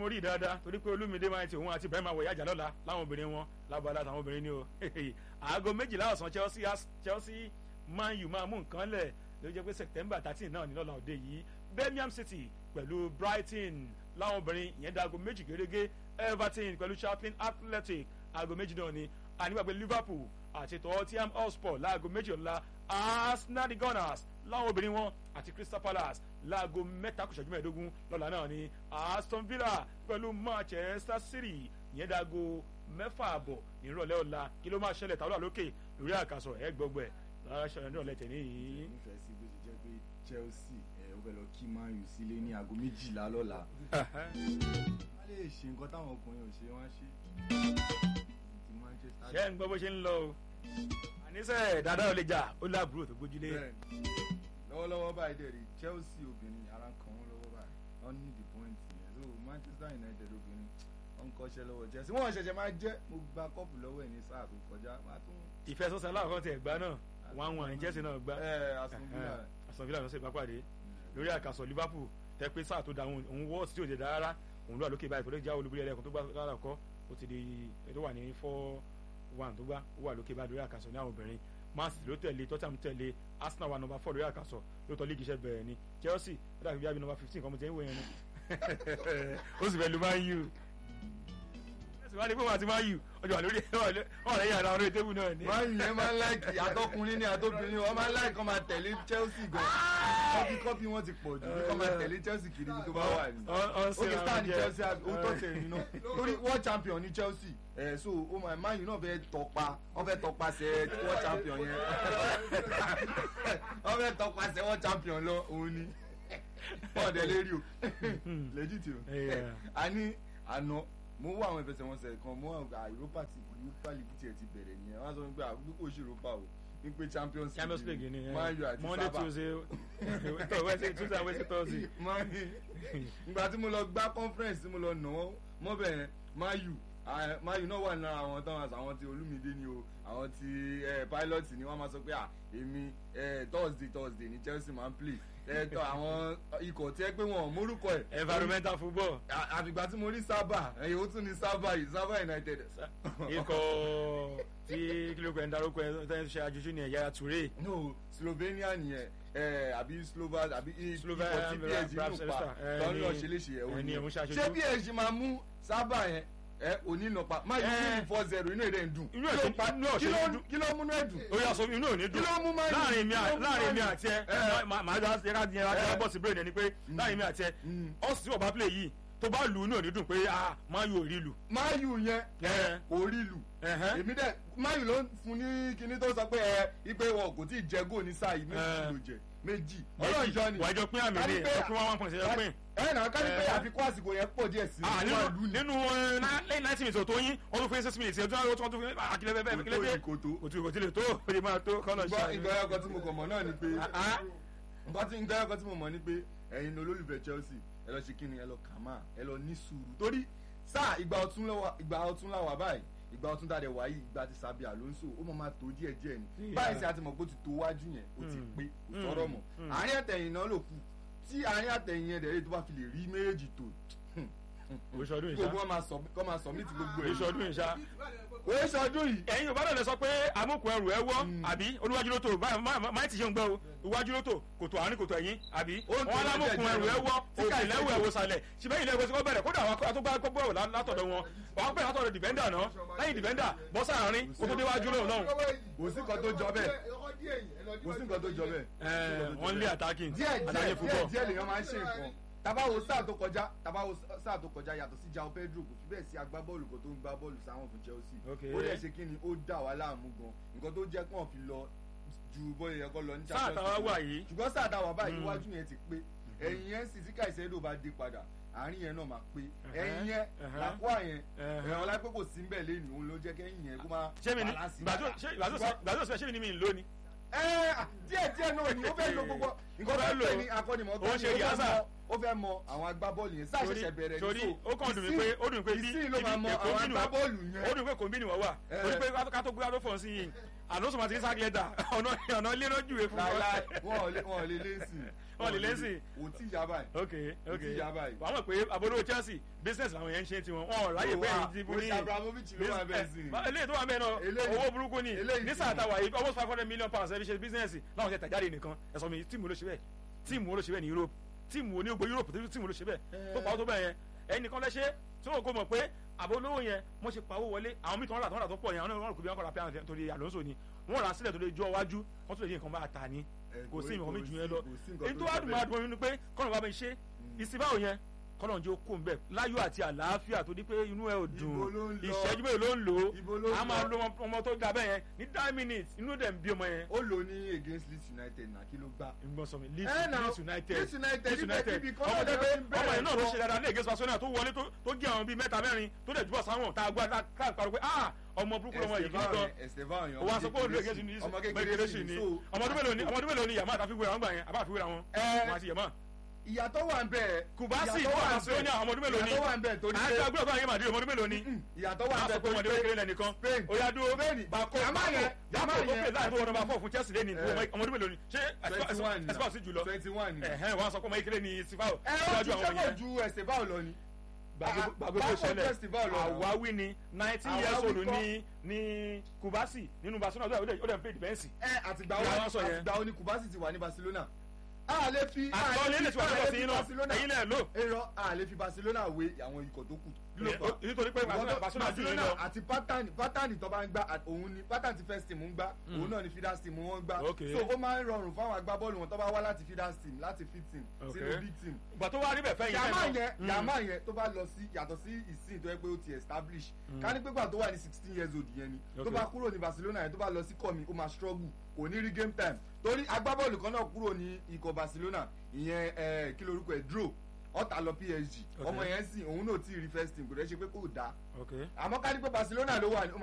mo rí i dáadáa torí pé olúmídé máa ń ti òun àti ibrahim awọ ìyájà lọ́la láwọn obìnrin wọn lábala àtàwọn obìnrin ni o aago méjìlá ọ̀sán chelsea chelsea man u máa mú nǹkan lẹ̀ ló jẹ́ pé september thirteen náà ní lọ́la òde yìí birmingham city pẹ̀lú brighton láwọn obìnrin ìyẹn dá aago méjì gẹ́gẹ́ everton pẹ̀lú chaplin athletic aago méjì náà ni ànígbàgbé liverpool àti tottenham hotspur láago méjì ọ̀la arsenal gunners láwọn obìnrin wọn àti crystal palace láago mẹ́ta kù ṣẹ́jú mẹ́ẹ̀ẹ́dógún lọ́la náà ni aston villa pẹ̀lú manchester city ìyẹn dáago mẹ́fà àbọ̀ nírọ̀lẹ́ ọ̀la kí ló máa ṣẹlẹ̀ tàwọn àlókè lórí àkàsọ̀ ẹ̀ gbọ́gbọ́ ẹ̀ lọ́la ṣẹlẹ̀ nírọ̀lẹ́ tẹ̀ níyì. nífẹ̀ẹ́ sí bó ṣe jẹ́ pé chelsea ẹ̀ ó fẹ́ lọ kí man u sílé ní aago méjìlá lọ́la. wọ́n lè ṣe nǹkan táwọn ọkùnrin ò ṣe wọ́n á ṣe. ti manchester. ṣé ń gbọ́ bó ṣe ń lọ o àníṣe dáadáa ò lè jà ó láàbúrò tó gbójúlé. Bẹ́ẹ̀ni. lọ́wọ́lọ́wọ́ báyìí dẹ̀ rí chelsea obìnrin ara kan wọn lọ́wọ́ báyìí wọ́n ní the point yẹn so manchester united obìnrin wọ́n ń kọ́ṣẹ́ lọ́wọ́ chelsea wọ́n ṣẹ̀ṣẹ̀ máa jẹ́ mo gba kọ́ọ̀pù lọ́wọ́ ẹ̀ ní sáà tó kọjá máa tún. ìfẹsọ̀sẹ̀ aláwọ̀ tẹ̀ gbá náà wọn àwọn àyìn chelsea náà gbá ẹ aston villa aston villa ló ṣe bá pàdé lórí àkàsọ̀ liverpool tẹ pé sáà tó da òun òun wọ́ọ̀sì tí ò lè dá rárá òun ló wà lókè báyìí tó lè já olúborí ẹlẹ́kùn tó gbá lára kọ́ ó ti di tó wà ní four one tó gbá ó wà lókè báyìí lórí àkàsọ̀ ní àwọn obìnrin man city ló tẹ̀lé tottenham tẹ̀lé arsenal wà nọmba four lórí àkàsọ̀ lóòótọ́ líìgì iṣẹ́ bẹ̀rẹ̀ ni chelsea ó dàbí bíi nọmba fifteen kan mo ti ń wò yẹn ni ó sì fẹ́ lu man u ìwádìí pé wọn àti man u ọjọ́ wà lórí ọ̀rẹ́ yàrá orí tébù náà ni. man u yẹn máa ń láìkì àtọkùnrin ní àtọbìnrin wọn máa ń láìkì kọ́ máa tẹ̀lé chelsea gan kọ́pì kọ́pì wọn ti pọ̀ jù kọ́ máa tẹ̀lé chelsea kiri ibi tó bá wà ní. ó kì í star ní chelsea ó tọ́ tẹ̀ nínú torí world champion ní chelsea ẹ̀ so ó máa man u náà fẹ́ tọpa wọ́n fẹ́ tọpasẹ̀ world champion yẹn wọ́n fẹ́ tọpasẹ̀ world champion lọ òun ni ọ̀dẹ̀ lérí o legit o a ní àná mo wá àwọn ìfẹsẹ̀wọnsẹ̀ kan mo wá àwọn europa ti europa league tiẹ̀ ti bẹ̀rẹ̀ nìyẹn wọ́n á sọ pé àgbékò ṣe europa o ní pé champions champions league ni man u àti monday sábà tuesday tó wednesday tuesday wednesday thursday. man u ìgbà tí mo lọ gbá conference tí mo lọ nà wọ́n mọ́ bẹ̀rẹ̀ man u ah, man u náà wà lára àwọn tán àwọn ti olúmídé ni o àwọn ti eh, pilot ni wọ́n máa sọ pé à èmi eh, thursday thursday ni chelsea máa ń play ẹ̀ẹ́dọ̀ àwọn ikọ̀ tí ẹ pé wọn ò mórúkọ ẹ̀ environmental football À- àfìgbà tí mo rí sábà ẹ̀yìn ó tún ní sábà yìí sábà united. ikọ̀ tí kílókù ẹ̀ ń darúkọ ẹ̀ tẹ́ ń ṣe àjòjú ni ẹ̀yà toure no slovenia nìyẹn ẹ àbí slovak àbí i- Slovak- ikọ̀ tí psg perhaps nù pa Elsa, ẹ, tó ń lọ ní- ṣe léṣe ẹ̀ ẹ, òní ní òun ṣe aṣojú. ṣé psg máa mú sábà yẹn ẹ òní nà pa máa yí Ẹ. fún four zero inú èdè ń dùn Inú Kí ẹ̀ ló ṣe- pa- inú ẹ̀ kí ṣe ló- dùn. kí ló múnú ẹ̀ dùn. ó yà sọ inú ò ní dùn Kí ló mú Man U? láàrin mi Kí ló mú láàrin mi Man U? àti ẹ Ẹ. màá dá ẹka di ẹka Ẹ. bọ́ọ̀sì brain ẹni pé láàrin mi àti ẹ Mm. ọ̀sì tí wọ́n bá play yìí tó bá lù ú inú ò ní dùn pé ah máa yóò rí lù. máa yù yẹn Ẹ. kò rí lù Ẹ̀hẹ́. èmi dẹ máyì ló ń fún ní kinní tó sọ pé ẹ ipe wọn kò tí ì jẹ góò ní sáà yìí méjì Ẹ. ló jẹ méjì ọlọ́ọ̀jọ́ ni wàá jọ pín àmì Ká ní ní pé- ẹ pín one one point ṣe pín. ẹ nà ká ní pé Ẹ. àfikún àsìkò yẹn pọ̀ díẹ̀ sí Ah, i wọ́n lù nínú ní. nínú ẹ, ná- lẹ́yìn ninety minutes tó yín wọ́n tún fún six minutes ẹjọ́ wọ́n tún fún akílẹ̀ bẹ́ẹ̀ bẹ́ẹ̀ kílẹ̀ bẹ́ẹ̀ kò tó kò tún kò tí lè tó kò tí máa tó kọ́nà gbọ́ nǹkan ẹ̀kọ́ tí mo kàn mọ̀ náà ni pé Ah. nǹkan tí nǹkan ẹ̀kọ́ tí mo mọ̀ ni pé ẹ̀yin ni olólùfẹ́ Chelsea ẹ lọ ṣe kí ni ẹ lọ kàmá ẹ lọ ní sùúrù torí sáà ìgbà ọ̀tún lọ́wọ́ ìgbà ọ̀tún làwà báyìí ìgbà ọ̀tún dáadẹ wáyé ìgbà ti Sabi Alonso ó mọ̀ máa tó díẹ̀ díẹ̀ ni Yeah. báyìí sí àti mọ̀ pé ó ti tó wájú yẹn ó ti Mm. pé kò Mm. sọ̀rọ̀ mọ̀ Mm. àárín àtẹ̀yìn náà ló kù tí àárín àtẹ̀yìn yẹn dẹ̀ tó bá fi lè rí méjì tó oṣọdún gbogbo ìṣá wọn máa sọ kọ́ máa submit gbogbo ẹ̀ oṣọdún ìṣá òye ṣọdún yìí ẹ̀yin yorùbá náà lè sọ pé amúkùn ẹrù ẹ wọ́ Mm. àbí olúwájú ló tó máa ti ṣe ń gbọ́ o iwájú ló tó kòtò àárín kòtò ẹ̀yìn àbí Ó ń tó wọn lámúkùn jẹ́jẹ́ ẹrù ẹ wọ́ tí ká òkè ìṣe lẹ́wọ̀ jù. ẹ̀wọ̀ sàlẹ̀ ṣùgbọ́n ilé ẹ̀wọ̀ sí kọ́ bẹ̀rẹ̀ kódà àwọn atúgbà gbọ́ ẹ̀wọ̀ látọ̀dọ̀ wọn wọ́n pè látọ̀dọ̀ dìbẹ́ndà náà lẹ́yìn dìbẹ́ndà bọ́ sáàárín kó tó déwájú lóhùn náà kò sí nǹkan tó jọ bẹ́ẹ̀ kò sí nǹkan tó jọ bẹ́ẹ̀ wọ́n lé attacking díẹ̀ attacking díẹ̀ díẹ̀ football díẹ̀ lèèyàn máa ń ṣe nǹkan tabawo sáà tó kọjá tabawo sáà tó kọjá yàtọ̀ sí João Pedro kò fi bẹ́ẹ̀ sí agbábọ́ọ̀lù kan tó ń gbá bọ́ọ̀lù sáwọn fún Chelsea Okay. ó dẹ̀ ṣe kí ni ó dà wá láàmú gan nǹkan tó jẹ́ kàn fi lọ ju bóyá yẹ kó lọ ní sáà táwa wà yìí ṣùgbọ́n sáà táwa báyìí Mm. iwájú yẹn ti pé ẹ̀yìn yẹn sì tí Caicedo bá dé padà àárín yẹn náà máa pé Ẹ̀hẹ́, ẹ̀yìn yẹn ẹ̀hẹ́. làkúà yẹn Ẹ̀hẹ́. ẹ̀hàn lápẹ́ kò sí mbẹ̀ lẹ́nu òun ló jẹ́ kẹ́yìn yẹn kó máa ṣé mi ní balance ìgbà tó dáadáa. ṣé- ìgbà tó sọ- ìgbà tó sọ ṣé mi ní mi ń lò ní. ẹ díẹ̀ díẹ̀ náà ni ó fẹ́ lo gbogbo nǹkan Ó fẹ́ tó lò. pè ní akọ́nimọ̀ọ́gbá Ó ni ṣe ó fẹ́ yàtọ̀. mọ- ó fẹ́ mọ àwọn agbábọ́ọ̀lù yẹn sáà torí ṣẹ̀ṣẹ̀ bẹ̀rẹ̀ ní torí so ó kàn dùn mí pé ó dùn mí pé bí ìsìn ló máa mọ Èkó àwọn bínú wá- agbábọ́ọ̀lù ó yẹn dùn pé kò ń bí ni wọ́n wà Eh. torí pé ká tó gbé ká tó fọ̀ sí yìí àlóso máa ti sáà lẹ́tà ọ̀nà ọ̀nà ilé náà júwe fún láíláí wọn ò lè wọn ò lè lẹ́sìn Wọn ò lè lẹ́sìn. òun tí ìyá báyìí ok Ó ok ti yá báyìí. wàá mọ̀ pé àbúrò Chelsea business làwọn yẹn ń ṣe tiwọn wọn ò ráyè pé èyí ti fún ní Mr. Abramovich ló wà bẹ́ẹ̀ sí Ba- eléyìí tó wà bẹ́ẹ̀ náà Eléyìí- owó burúkú ni eléyìí ní sì sáà ni. táwa yìí almost five hundred million pounds ẹbí ṣe business láwọn ṣe tàjáde nìkan ẹ̀sọ́ mi tíìmù ló ṣe bẹ́ẹ̀ tíìmù ló ṣe bẹ́ẹ̀ ní Europe tíìmù ní gbogbo Europe tíìmù ló ṣe bẹ́ẹ̀ tó pa ó tó bẹ́ẹ̀ yẹn ẹnìkan lẹ́ṣẹ́ tí wọn kò mọ̀ pé àbò olówó yẹn wọ́n ṣe pawó wọlé àwọn mìíràn wọn rà tó wọn rà tó pọ̀ yẹn àwọn náà wọn kò bí wọn kọ́ ra pé torí Alonso ni wọ́n rà sílẹ̀ tó lè jọ iwájú wọ́n tó lè di nǹkan bá ta ni kò sí nǹkan méjì yẹn lọ kò sí nǹkan èyí tó tó wá jọ dùn bẹ́ẹ̀. máa dùn mí ni pé kọ́nà bá mi ṣe ìsìnbáwò yẹn kọ́nà jẹ́ okó ń bẹ̀ láyọ̀ àti àlàáfíà tó di pé inú ẹ̀ ò Ibo ló ń dùn lọ? ìṣẹ́jú mélòó ló ń lò Ibo ló ó ń a máa lọ? lo ọmọ- ọmọ tó da bẹ́ẹ̀ yẹn ní nine minutes inú dẹ̀ ń bí ọmọ yẹn. ó lò ní against Leeds United náà kí ló gbá. ìgbọ́n sọ mi Eh, Leeds now, Leeds United Leeds United, Leeds níbi- United níbi kan ọmọ náà tẹ ni pé wọ́n ti ń ọmọ yẹn náà ló bẹ̀rẹ̀ ṣe dáadáa ní against Barcelona tó wọlé tó- tó gé àwọn bíi mẹ́ta mẹ́rin tó dẹ̀ jùbọ̀ sáwọn tá a gbọ́ tá a parọ́ pé ah ọmọ burúkú lọmọ yìí kí n gan Esteban yẹn o wa sọ pé olùdó against Leeds ọmọ kékeré kékeré sí sí ni ni ọmọ ọdún mélòó ni ọmọ ọdún mélòó ni yàmá àtàfi wéra wọn gbà yẹn àbá àfi wéra wọn Eh, wọn àti yàmá ìyàtọ̀ wà ń bẹ̀ Kubasi ìyàtọ̀ fún wà ń Barcelona ọmọ ọdún mélòó ni ìyàtọ̀ wà ń bẹ̀ torí àti pé agbóhùn àyè màdìrí ọmọ ọdún mélòó ni ìyàtọ̀ wà ń a bẹ̀ sọ pé torí ọmọdé pé kékeré lẹ́nìkan Spain ó yá dúró Spain bako Yàmá yẹn bako Yàmá tó yẹn pè láì tó wọ́n nọ́mbà fọ́ fún Chelsea lẹ́ni Eh. ọmọ ọdún mélòó ni ṣé twenty one ẹsipá sí jùlọ twenty one ni. ẹ̀hẹ́n wọ́n á sọ pé ọmọ kékeré ni sifao ẹ ó ti sẹ́wọ̀n ju Esteban lọ ni. gbàgbé bó Báwo ṣẹlẹ̀ Esteban lọ náà? àwáwí ni nineteen Àwáwí years old kọ́. ni ni Kubasi nínú Barcelona ó dẹ̀ ó dẹ̀ ń pè dìbẹ́ǹsì ẹ àtìgbà Ìyá wo wọn sọ yẹn. àtìgbà wo ni Kubasi ti wà ní Barcelona. a lè fi a àtọ́ lè lélẹ̀ fi tí wọ́n a fẹ́ lè sí fi iná Barcelona ẹ̀yin lẹ̀ lò èrò a lè fi Barcelona wé àwọn ikọ̀ tó kù. Kí ló fà á? nítorí pé Barcelona Barcelona jù yín lọ àti pátánì pátánì tó bá ń gbá à- òun ni pátánì tí first team ń gbá òun náà ni feeders team wọn ń gbá Ok. so ó máa ń rọrùn fáwọn agbábọ́ọ̀lù wọn tó bá wá láti feeders team láti fit team Ok. sínú b team ìgbà tó wá rí bẹ̀ fẹ́ yín yàmá fẹ́ yẹn náà. yàmá yẹn tó bá lọ sí yàtọ̀ sí ìsìn tó yẹ pé ó ti establish ká ní pépà tó wà ní sixteen years old yẹn ni tó Ok. bá kúrò ní Barcelona yẹn tó bá lọ sí kọ́mi ó máa struggle kò ní rí game time torí agbábọ́ọ̀lù kan náà kúrò ní ikọ̀ Barcelona ìyẹn ẹ, kí lorúkọ ẹ̀ draw ọ̀tá lọ PSG Ok. ọmọ yẹn sìn òun náà tí ì rí first team kò dẹ́ ṣe pé kò dáa ok àmọ́ ká ní pé Barcelona ló wà ní ó